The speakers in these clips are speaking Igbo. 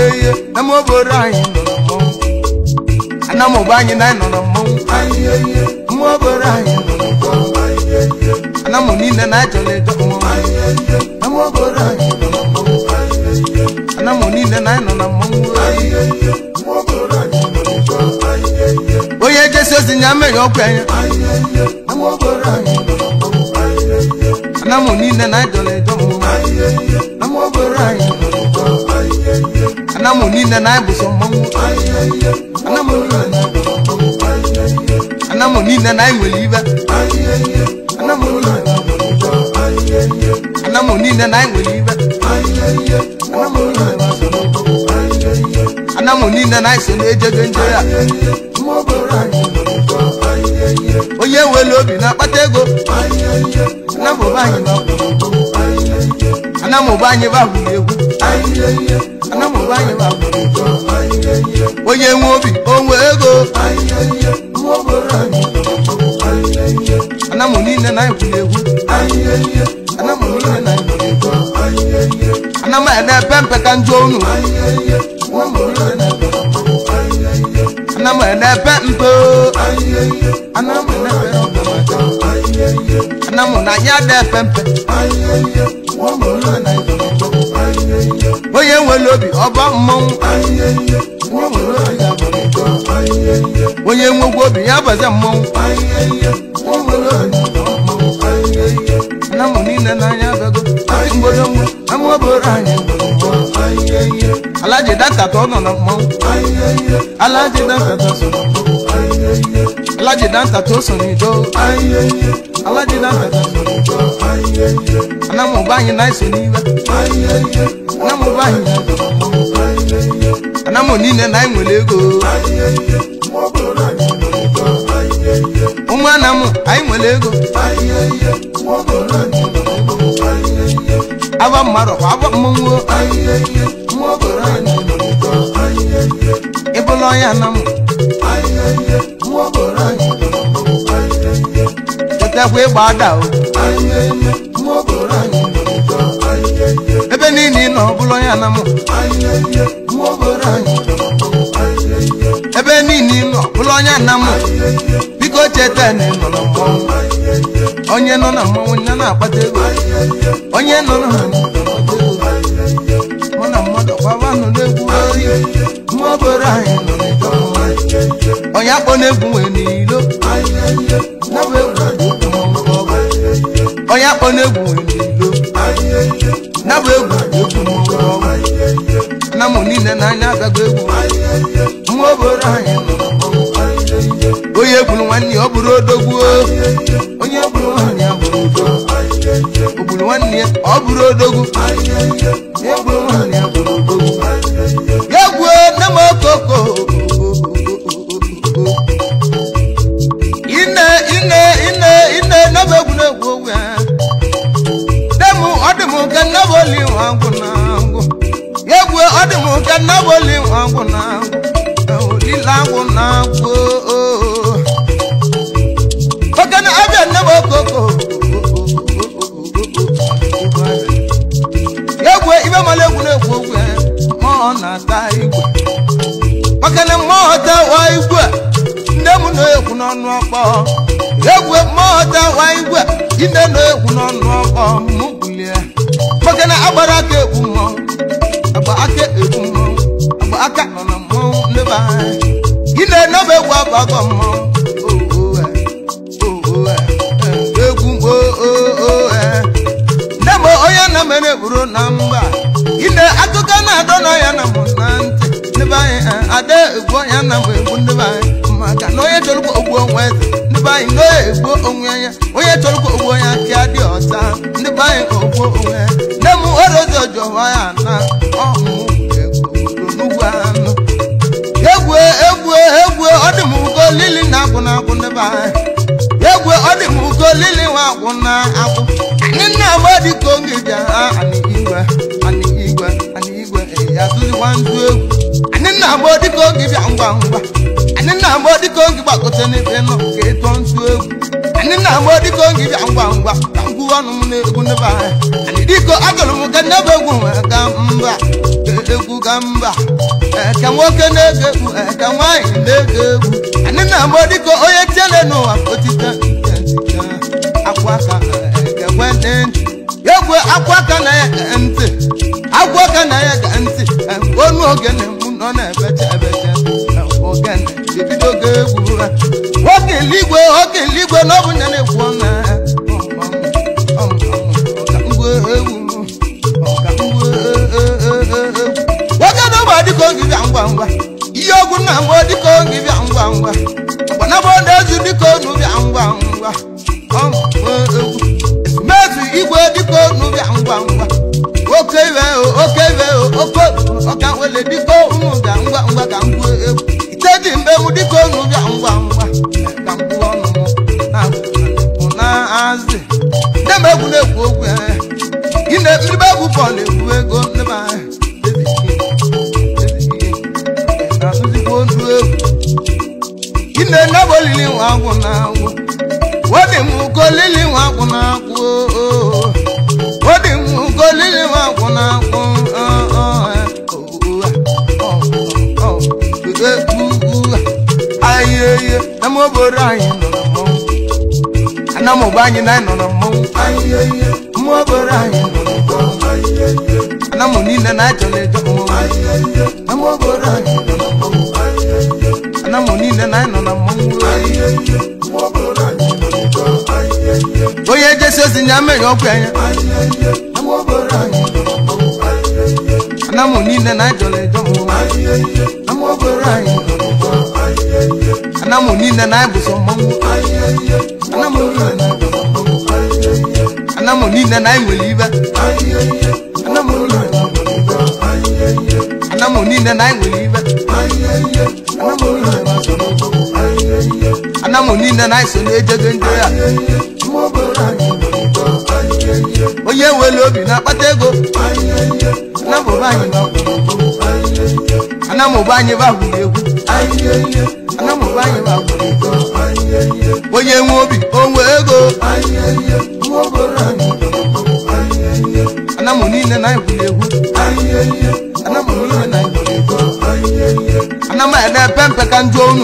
ihe nama obodo anyị nọ na mmọnwụ anamụba anyị na anyị nọ na mmọnwụ mma obodo anyị nọ na mmọnwụ anamụ niile na achọrọ ịjọ mmọnwụ nama obodo anyị nọ na mmọnwụ anamụ niile na anyị nọ na mmọnwụ onye jesi ozi nya mere ọkwa anya nama obodo anyị nọ na mmọnwụ anamụ niile na achọrọ ịjọ mmọnwụ nama obodo anyị nọ na mmọnwụ anamụ niile na anyị bụ sọ mmọnwụ anamụ niile na anyị bụ sọ mmọnwụ anamụ niile na anyị nwere ibe anamụ niile na anyị nwere ibe anamụ niile na anyị nwere ibe anamụ niile na anyị so n'okwu anamụ niile na anyị so na-ejego nje ya onye nwere obi na-akpata ego anamụba anyị ba anamụba anyị ba hụrụ egwu anamụba anyị ba hụrụ egwu onye nwe obi onwe ego anamụ niile na anyị hụrụ egwu anamụ niile na anyị hụrụ egwu anamụ ya na-epe mpe ka njọ unu anamụ ya na-epe mpe anamụ ya na-epe mpe anamụ na anyị ada epe mpe onye nwere obi ọba mmọnwụ onye nwekwa obi ya baze mmọnwụ anamụ niile n'anya abịago mgbodogbo ama obodo anyị alaji dakata ọ nọ na mmọnwụ alaji dakata so na mmọnwụ alaji dakata o so n'ido alaji dakata so n'ido anamụba anyị na-eso n'iwe anamụba anyị na-eso na mmọnwụ anamụ niile na anyị nwere ego ụmụ anamụ anyị nwere ego aba mmadụ kwa aba mmọnwụ ịbụla onye anamụ chetakwa ịgba ada o ebe niile ị nọ ọbụla onye anamụ ebe niile ị nọ ọbụla onye anamụ biko cheta na ị nọ na mmọnwụ onye nọ na mmọnwụ ya na-akpata ego onye nọ na mmọnwụ na-akpata ego mụ na mmadụ gbaba nọ n'egwu oyi mma obodo anyị nọ n'ịjọ mmọnwụ onye akpọ na-egwu nwee n'ilo nabụ egwu dị egwu mmọnwụ ka ọ bụ onye akpọ na-egwu nwee n'ilo nabụ egwu dị egwu mmọnwụ ka ọ bụ na mụ niile n'anya agago egwu mma obodo anyị nọ na mmọnwụ onye gburu nwanne ya ọ bụrụ odogwu onye gburu nwanne ya bụrụ odogwu o gburu nwanne ya ọ bụrụ odogwu ya gburu nwanne ya bụrụ odogwu ya gbuo nne m okoko ine ine ine ine nebe egwu na-egwu ogwu ya nne m ọ dị m nke nnebe oli nwa ngwụ na ngwụ ya gbuo ọ dị m nke nnebe oli nwa ngwụ na ngwụ olile agwụ na ngwụ okene abịa nne m okoko egwu ibe mara egwu na-egwu ogwu ya mmụọ na-ata igwe okene mmụọ tawa igwe nne m na-ekwu n'ọnụ ọkpọ egwu mmụọ tawa igwe ine na-ekwu n'ọnụ ọkpọ mụ bulie okene agbara aka ekwu mmọnwụ agba aka ekwu mmọnwụ agba aka nọ na mmọnwụ ndebe anyị ine nọba egwu agbago mmọnwụ egwu nne m onye na mere buru na mba ine akụkọ na-adọ na ya na mụ na ntị ndebe anyị ada egbu ya na mụ egbu ndebe anyị maka na onye chọrọkwa ogbu onwe eze ndebe anyị na onye egbu onwe ya onye chọrọkwa ogbu onye aka dị ọcha ndebe anyị ogbu onwe ya nne m orozi ọjọwa ya na ọmụ n'ugwu anụ egwu egwu egwu ọ dị m ugo lili na agwụ na agwụ ndebe anyị egwu ọ dị m ugo lili nwa agwụ na agwụ anyị nna agba dịka oge ji ha anị igwe anị igwe anị igwe ya tụzikwa ndụ egwu anyị nna agba dịka oge bịa ngwa ngwa anyị nna agba dịka oge gbagote n'ebe nọ ka ịtọ ntụ egwu anyị nna agba dịka oge bịa ngwa ngwa ka ngwu ọnụ m na-egwu n'ebe anyị anyị dịka agụrụ m ka nnebe egwu nwee ga mba egwu egwu ka mba eke nwoke na-ege egwu eke nwaanyị na-ege egwu anyị na-agbọ dịka onye tiele n'ụwa otite nke ntị akwa aka eke kwentị ntị egwu akwa aka na ya ge ntị akwa aka na ya ge ntị onu ogene mụ nọ na-ebecha ebecha ogene ebido oge egwu ha nwoke eligwe nwoke eligwe na ọ bụ nya na-ekwu ọnụ ya nwoke na ụgbọ dịka oge bịa ngwa ngwa ihe ọgwụ nna mbụ dịka oge bịa ngwa ngwa gbanabụ na-ezu dịka onu bịa ngwa ngwa mezu igwe dịka onu bịa ngwa ngwa oke iwe oke iwe oke ọka wele dịka ụmụ bịa ngwa ngwa ka mgbu egwu ite dị mgbe mụ dịka onu bịa ngwa ngwa ka mgbu ọnụ m na-azị ndị m egwu na-ekwu okwu ya ine mmiribe egwu bọọlụ ekwu ego ndị m ahụ na-azụzikwa onu egwu ine nebe olili nwa agwụ na agwụ wodi m kolili nwa agwụ na agwụ wodi m kolili nwa agwụ na agwụ anyị eye na m obodo anyị nọ na mmọnwụ ana m ogbe anyị na anyị nọ na mmọnwụ mmụọ obodo anyị nọ na mmọnwụ ana m niile na achọ na-eje mmọnwụ ama obodo anyị nọ na mmọnwụ ana m niile na anyị nọ na mmọnwụ onye jesi ozi nya mere ọkụ anya ama obodo anyị nọ na mmọnwụ ana m niile na achọ na-eje mmọnwụ ama obodo anyị nọ na mmọnwụ ana m niile na anyị bụ sọ mmọnwụ ana m niile na anyị nọ na mmọnwụ ana m niile na anyị nwere ibe ana m niile na anyị nwere ibe ana m niile na anyị nwere ibe ana m niile na so n'ụzọ ana m niile na anyị so na-ejego ndị ya onye nwere obi na-akpata ego ana m ụba anyị bakwuru egwu ana m ụba anyị bakwuru egwu ana m ụba anyị bakwuru ego onye nwe obi o nwe ego ana m niile na anyị gwuru egwu ana m niile na anyị gwuru egwu ana m ede pempe ka njụ unu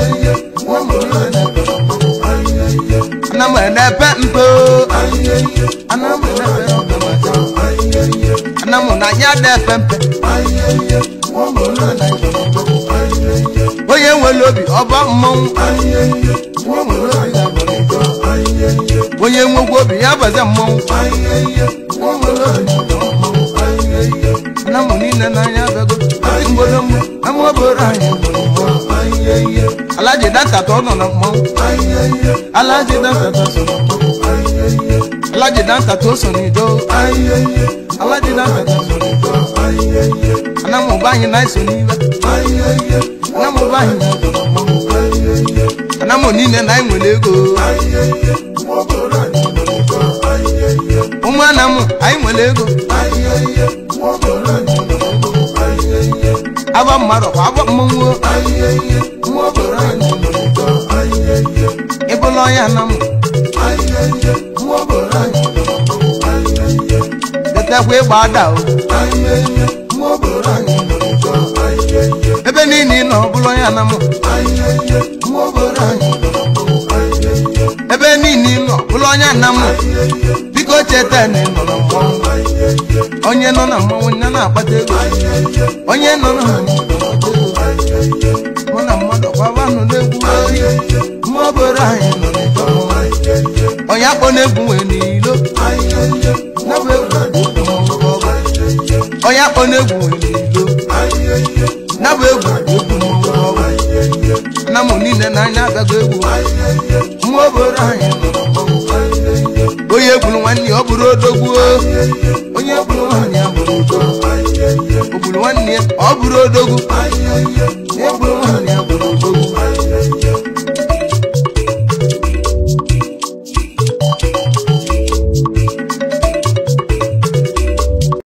ana m ede pe mpe ana m ede pe ọgamaja ana m na anya de pempe onye nwere obi ọba mmọnwụ onye nwekwa obi ya baza mmọnwụ ana m niile n'anya abịago ndị mgbodo mmụ ama obodo anyị nọrọ mmọnwụ alaji dantata ọ nọ na mmọnwụ alaji dantata so na mmọnwụ alaji dantata o so n'ido alaji dantata so n'ido ana m ụba anyị na-eso n'ibe ana m ụba anyị na-eso na mmọnwụ ana m niile na anyị nwere ego ụmụ ana m anyị nwere ego aba mmadụ kwa agba mmọnwụ ịbụla ọnya na m detekwa ịgba ada o ebe niile ị nọ ọbụla ọnya na m ebe niile ị nọ ọbụla ọnya na m biko cheta na ị nọ na mmọnwụ onye nọ na mmọnwụ ya na-akpata ego onye nọ na mmọnwụ na-akpata ego mụ na mmadụ gbabanụ na-egwu oyi mma obodo anyị nọ n'ịjọ mmọnwụ onye akpọ na-egwu nwee n'ilo na-bụ egwu na-egwu mmọnwụ ọgụ onye akpọ na-egwu nwee n'ilo na-bụ egwu na-egwu mmọnwụ ọgụ na mụ niile n'anya agago egwu mma obodo anyị nọ na mmọnwụ onye egburu nwanne ya ọ bụrụ odogwu onye egburu nwanne ya bụrụ odogwu o gburu nwanne ya ọ bụrụ odogwu onye egburu nwanne ya bụrụ odogwu